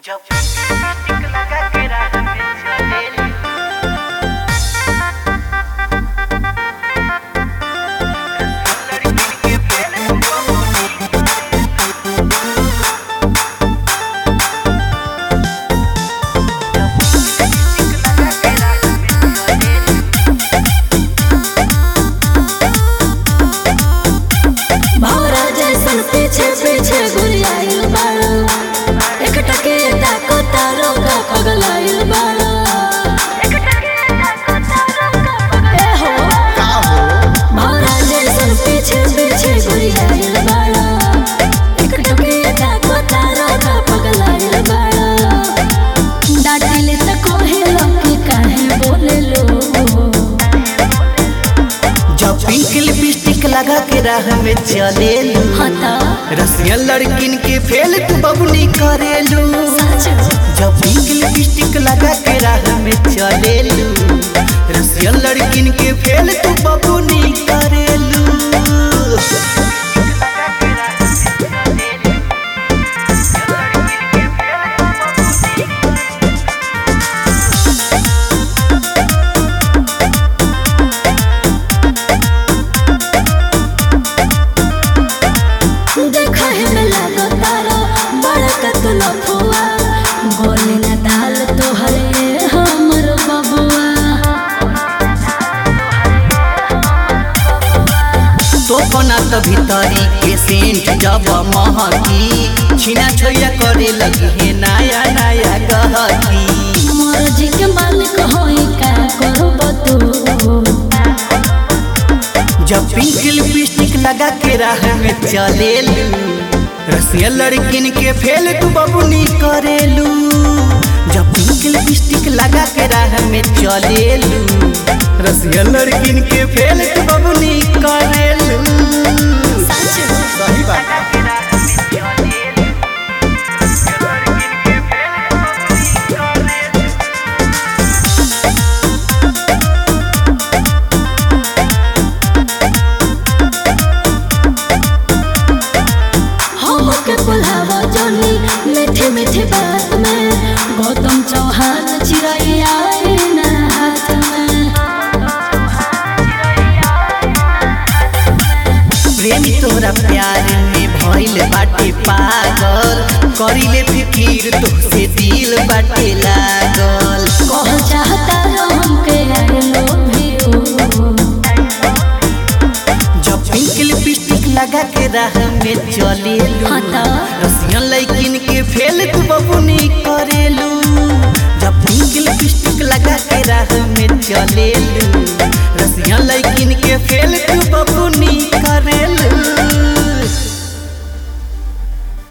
जब लिपस्टिक लगा के राह में चलेली लड़की के पहले भौरा जैसन पीछे पीछे घुरियाइल बाड़ा एक टके ताको तारो का पगलाइल बाड़ा ए हो भौरा जैसन पीछे पीछे घुरियाइल बाड़ा एक टके ताको तारो का पगलाइल बाड़ा डाटिले त कोहे लोके काहे बोले लो जब पिंक लिपस्टिक लगा के राह में चलेलू हता रसिया लड़किन के फेल तू बबुनी करेलू सच जब पिंक लिपस्टिक लगा के राह में चलेलू रसिया लड़किन के फेल तू बबुनी करेलू देखा है में लागो तारो बड़ा कतल फुआ बोले न दाल तोहरे हमर बबुआ तो कोना तो भीतरी के सेंट जब महकी छीना छोया करे लगी है नया नया गहकी मोर जी के मालिक होई का करब तू जब पिंक लिपस्टिक लगा के राह में चलेलू रसिया लड़किन के फेल तू बबुनी करेलू जब पिंक लिपस्टिक लगा के राह में चलेलू रसिया लड़किन के फेल तू बबुनी करेलू सच सही बात हम के बुलावा जोनी मीठे मीठे बात में गौतम चौहान चिड़ैया ना हाथ में प्रेम तोरा प्यार में भइल बाटे पागल करिले फिकीर तोसे दिल बाटे लागल कह चाहता रो हमके आई लव यू जब पिंक लिपस्टिक लगा के राह में चलेलू हाँ तो? रसिया लड़किन के फेल तू बबुनी करेलू जब पिंक लिपस्टिक लगा के राह में चलेलू रसिया लड़किन के फेल तू बबुनी